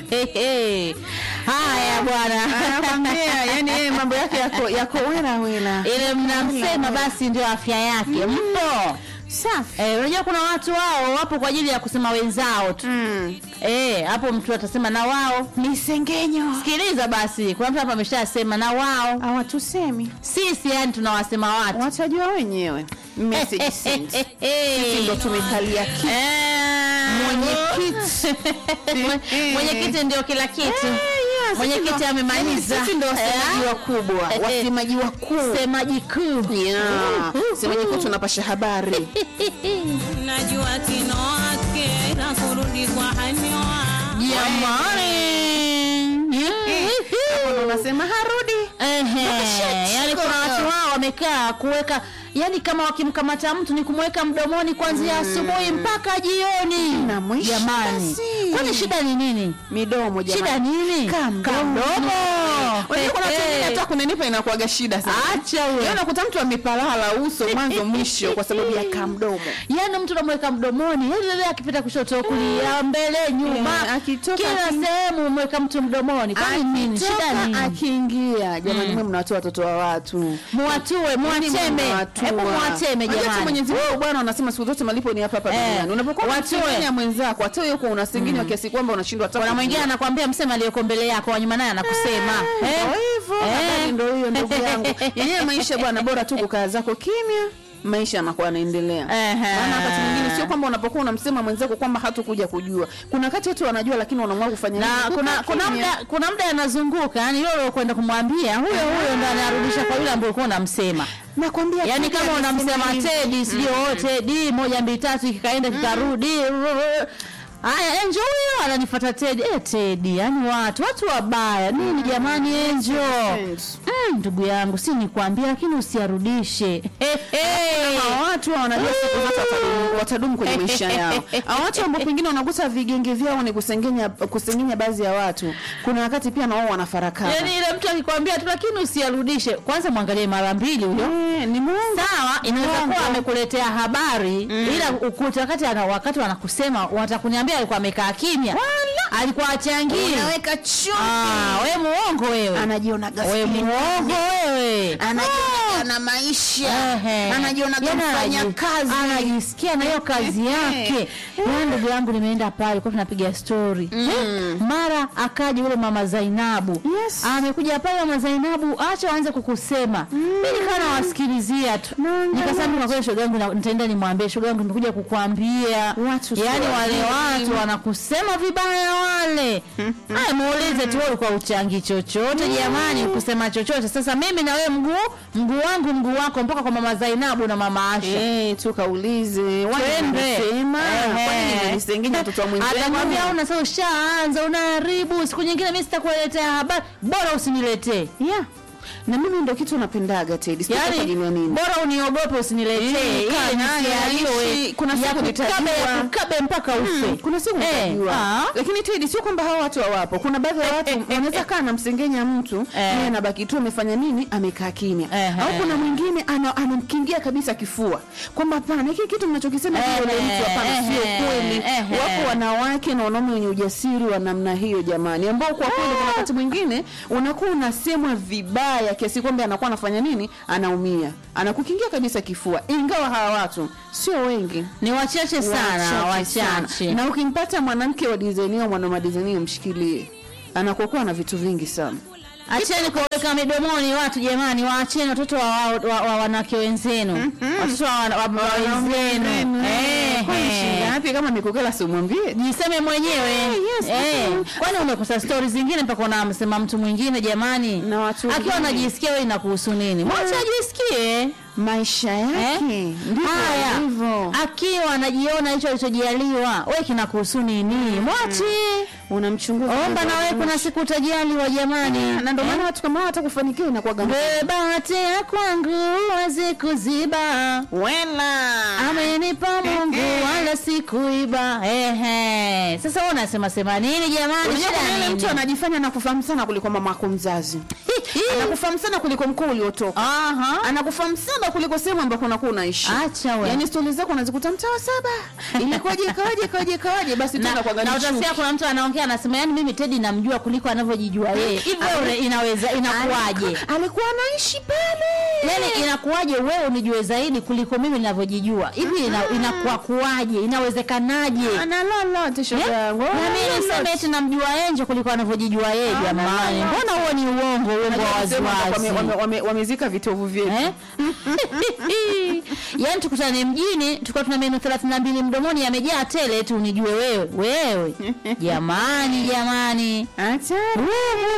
haya bwana anakwambia yani yeye mambo yake yako yako wela wela ile mnamsema basi ndio afya yake mpo safi Eh, unajua kuna watu wao wapo kwa ajili ya kusema wenzao tu mm. Eh, hapo mtu atasema na wao misengenyo sikiliza basi kuna mtu hapa ameshasema na wao hawatusemi sisi yani tunawasema watu watajua wenyewe message sent. Sisi ndo tumekalia kiti Mwenyekiti. Mwe- mwenyekiti ndio kila kitu yes, mwenyekiti sisi ndo- amemaliza sisi ndo wasemaji Eh? wakubwa Eh, eh. wasemaji wakuu semaji kuu Yeah. semaji kuu tunapasha habari najua tino wake na kurudi kwa hanyoa jamani Hapo unasema harudi Ehe, yani kuna watu wao wamekaa kuweka yani kama wakimkamata mtu ni kumweka mdomoni kuanzia asubuhi mpaka jioni Na mwisho jamani basi. kwani shida ni nini midomo jamani. shida nini Kaa mdomo. Kamdomo. Unajua kuna watu Eh, wengine eh. hata kunenipa inakuwaga shida sana. Acha wewe. Yaani unakuta mtu amepalala uso mwanzo mwisho kwa sababu ya kamdomo. yaani mtu unamweka mdomoni yani lele akipita kushoto kulia mbele nyuma Eh, akitoka kila aki- sehemu umeweka mtu mdomoni kwani nini shida Akitoka, nini akiingia jamani mwe mnawatoa watoto wa watu muwatue muwateme hebu muwateme jamani Mwenyezi Mungu Bwana anasema siku zote malipo ni hapa hapa Eh, duniani. Unapokuwa watue. unasengenya mwenzako hata wewe uko unasengenya kiasi kwamba unashindwa hata kuna kujua. mwingine anakwambia msema aliyoko mbele yako wanyuma naye anakusema Ndio Eh? hivyo, Eh. habari ndio hiyo ndugu yangu. Yenyewe maisha bwana, bora tu kukaa zako kimya, maisha yanakuwa yanaendelea. Ehe. Maana wakati mwingine sio kwamba unapokuwa unamsema mwenzako kwamba hatakuja kujua. Kuna wakati watu wanajua, lakini wanaamua kufanya na nini? kuna Kukaa kuna kimya. muda kuna muda anazunguka yani yule kwenda kumwambia huyo huyo ndo anarudisha kwa yule ambaye ulikuwa unamsema nakwambia yani Teddy kama amesema unamsema hivi. Tedi sijui oh Tedi moja mbili tatu kikaenda kikarudi haya Enjo huyo ananifuata Tedi eh Tedi yani watu watu wabaya nini jamani Enjo Friends. Mm, ndugu yangu si nikwambia lakini usiarudishe Hawa watu wanajua siku zote watadumu, watadumu kwenye maisha yao. Hawa watu ambao pengine wanagusa vigenge vyao ni kusengenya kusengenya baadhi ya watu. Kuna wakati pia na wao wanafarakana. yani ile mtu akikwambia tu lakini usiarudishe kwanza mwangalie mara mbili huyo Eh, ni Mungu. sawa inaweza Mwongo. kuwa amekuletea habari ila ukuta wakati ana wakati wanakusema watakuniambia alikuwa amekaa kimya alikuwa achangii Unaweka chumvi. ah we muongo wewe Anajiona we gaskini. muongo wewe anajiona na maisha Ehe. anajiona Yaani kufanya anaji- kazi anajisikia na hiyo kazi yake na ndugu yangu nimeenda pale kwa tunapiga story Eh, mara akaja yule mama Zainabu Yes. amekuja pale mama Zainabu acha waanze kukusema mimi nikawa nawasikilizia tu nikasema kwa kweli shoga yangu na- nitaenda nimwambie shoga yangu nimekuja kukuambia Watu sio yani wale wazuri. watu wanakusema vibaya wale haya muulize tu wewe ulikuwa uchangi chochote jamani kusema chochote sasa mimi na wewe mguu mguu wangu mguu wako mpaka kwa mama Zainabu na mama Asha Eh, tukaulize Twende. wanasema Ehe. kwani nimenisengenya mtoto wa atakwambia mwenzangu una sasa ushaanza unaharibu siku nyingine mimi sitakuletea habari bora usiniletee yeah na mimi ndo kitu napendaga Teddy sijui kwa ajili ya yani nini bora uniogope usiniletee Eh, kaa ile naye, nisialiwe aishi. Kuna ya siku kukabe nitajua. ya kukabe mpaka ufe Mm, kuna siku Eh, nitajua ah. lakini Teddy sio kwamba hawa watu hawapo kuna baadhi ya watu wanaweza kaa anamsengenya mtu Eh. yeye anabaki tu amefanya nini amekaa kimya Ehe. au kuna mwingine ana- anamkingia kabisa kifua kwamba hapana hiki kitu mnachokisema Ehe, hiyo yule mtu hapana sio ehe, kweli ehe. wapo wanawake na wanaume wenye ujasiri wa namna hiyo jamani ambao kwa kweli kuna wakati mwingine unakuwa unasemwa vibaya kiasi kwamba anakuwa anafanya nini anaumia anakukingia kabisa kifua ingawa hawa watu sio wengi ni wachache sana Wachache wachache sana. na ukimpata mwanamke wa dizaini au mwanaume wa dizaini mshikilie anakuwa na vitu vingi sana acheni kuweka midomoni watu jamani waacheni watoto wa, wa, wa, wa wanawake wenzenu watoto wa, wa, wa, wa wenzenu Eh, Kwani eh. shida yapi kama mikokela simwambie jiseme mwenyewe yes, eh, mm. kwani umekosa stori zingine mpaka unamsema mtu mwingine jamani Na watu akiwa wengine. anajisikia wewe inakuhusu nini mwache ajisikie maisha Eh? yake ndivyo haya hivyo akiwa anajiona hicho alichojaliwa we kinakuhusu nini mwache unamchunguza omba na wewe kuna siku utajaliwa jamani na ndio maana watu kama hao hata kufanikiwa inakuwa gamu bahati ya kwangu wezi kuziba wela amenipa Mungu wala sikuiba. Ehe, sasa wewe unasema sema nini jamani? Unajua Shida kuna yule nini? mtu anajifanya na kufahamu sana kuliko mama yako mzazi anakufahamu sana kuliko mkoa uliotoka Aha. anakufahamu sana kuliko sehemu ambako unakuwa unaishi Acha we. yaani stori zako unazikuta mtaa wa saba ilikuwaje ikawaje ikawaje ikawaje basi na, tena kwa na gani utasikia kuna mtu anaongea anasema yani mimi Tedi namjua kuliko anavyojijua yeye hivyo ule inaweza inakuwaje alikuwa anaishi pale yani inakuwaje wewe unijue zaidi kuliko mimi ninavyojijua hivi ina, inakuwa kuwaje inawezekanaje ana lolote shoga Eh? yangu na mimi niseme eti namjua Enjo kuliko anavyojijua yeye Ah, jamani na- na- mbona huo ni uongo uongo wa wame- waziwazi wame- wame- wamezika vitovu vyetu Eh? yaani tukutane mjini tukiwa tuna meno thelathini na mbili mdomoni yamejaa tele eti unijue wewe wewe jamani jamani Hatari.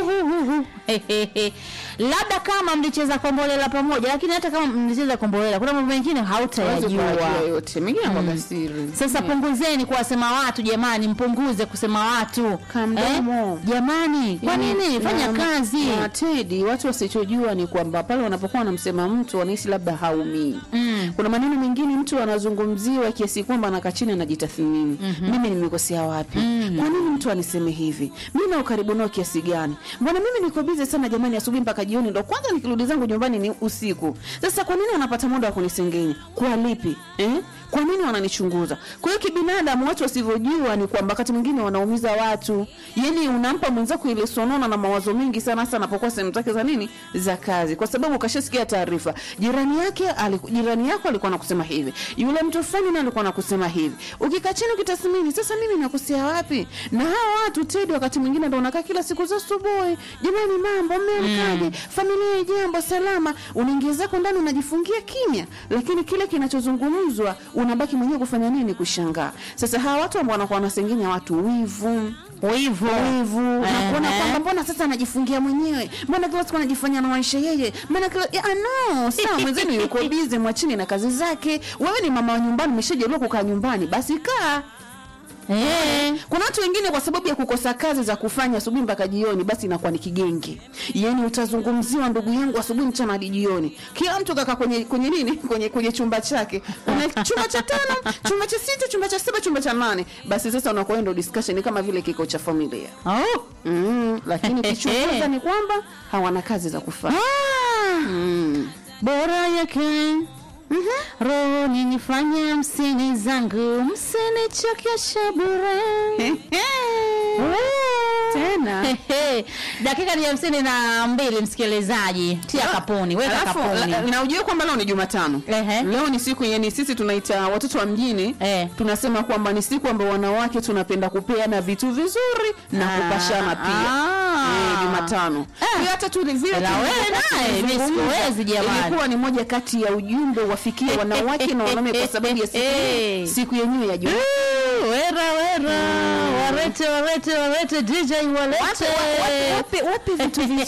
labda kama mlicheza kombolela pamoja lakini hata kama mlicheza kombolela kuna mambo mengine Hawezi hautayajua kuyajua yote mengine kwa siri sasa punguzeni kuwasema watu jamani mpunguze kusema watu Kamdomo. jamani kwa nini fanya Na- kazi na Tedi, watu wasichojua ni kwamba pale wanapokuwa wanamsema mtu wanahisi labda haumii. Mm. Kuna maneno mengine mtu anazungumziwa kiasi kwamba anakaa chini anajitathmini, mimi nimekosea wapi? Kwa nini mtu aniseme hivi? Mimi na ukaribu nao kiasi gani? Mbona mimi niko busy sana jamani, asubuhi mpaka jioni, ndo kwanza nikirudi zangu nyumbani ni usiku. Sasa kwa nini wanapata muda wa kunisengenya? Kwa lipi eh? Kwa nini wananichunguza? Kwa hiyo kibinadamu, watu wasivyojua ni kwamba wakati mwingine wanaumiza watu. Yani unampa mwenzako ile sonona na mawazo mengi sana, hasa anapokuwa sehemu zake za nini za kazi, kwa sababu ukashasikia taarifa jirani yake aliku, jirani yako alikuwa anakusema hivi, yule mtu fulani naye alikuwa anakusema hivi. Ukikaa chini ukitathmini, sasa mimi nakosea wapi? Na hawa watu Tedi, wakati mwingine ndo unakaa kila siku za asubuhi, jamani, mambo mmeamkaje? Familia jambo salama, unaingia zako ndani unajifungia kimya, lakini kile kinachozungumzwa unabaki mwenyewe kufanya nini? Kushangaa. Sasa hawa watu ambao wanakuwa wanasengenya watu wivu wivu wivu na kuona Ehe. kwamba mbona sasa anajifungia mwenyewe, mbona kila siku anajifanya na maisha yeye, mbona kila ya, no sawa, mwenzenu yuko bize, mwachini na kazi zake. Wewe ni mama wa nyumbani, umeshajaliwa kukaa nyumbani, basi kaa Eh. kuna watu wengine kwa sababu ya kukosa kazi za kufanya asubuhi mpaka jioni, basi inakuwa ni kigenge. Yaani utazungumziwa ndugu yangu asubuhi, mchana hadi jioni, kila mtu kaka kwenye kwenye nini, kwenye kwenye chumba chake, kuna chumba cha tano, chumba cha sita, chumba cha saba, chumba cha nane. Basi sasa unakuwa ndo discussion kama vile kikao cha familia Oh. mm, lakini kichunguza ni kwamba hawana kazi za kufanya Ah. mm. bora yake roho ninifanya msini zangu msinichokesha bure tena Hehe. dakika ni hamsini na mbili msikilizaji tia kapuni weka Alafu, kapuni la- na ujue kwamba leo ni Jumatano. Ehe. Leo ni siku yani sisi tunaita watoto wa mjini Eh. tunasema kwamba ni siku ambayo wanawake tunapenda kupeana vitu vizuri na Ah, kupashana pia. ah. Eh, Jumatano. Eh. Kwa hiyo hata tu vile Ila wewe tulivyokuwa naye, mimi tunazungumza, sikuwezi jamani. Ilikuwa ni moja kati ya ujumbe wafikie wanawake na wanaume kwa sababu ya siku Eh. siku yenyewe ya Jumatano. Uh, wera wera warete warete warete DJ walete Wape, wape, wape vitu vizuri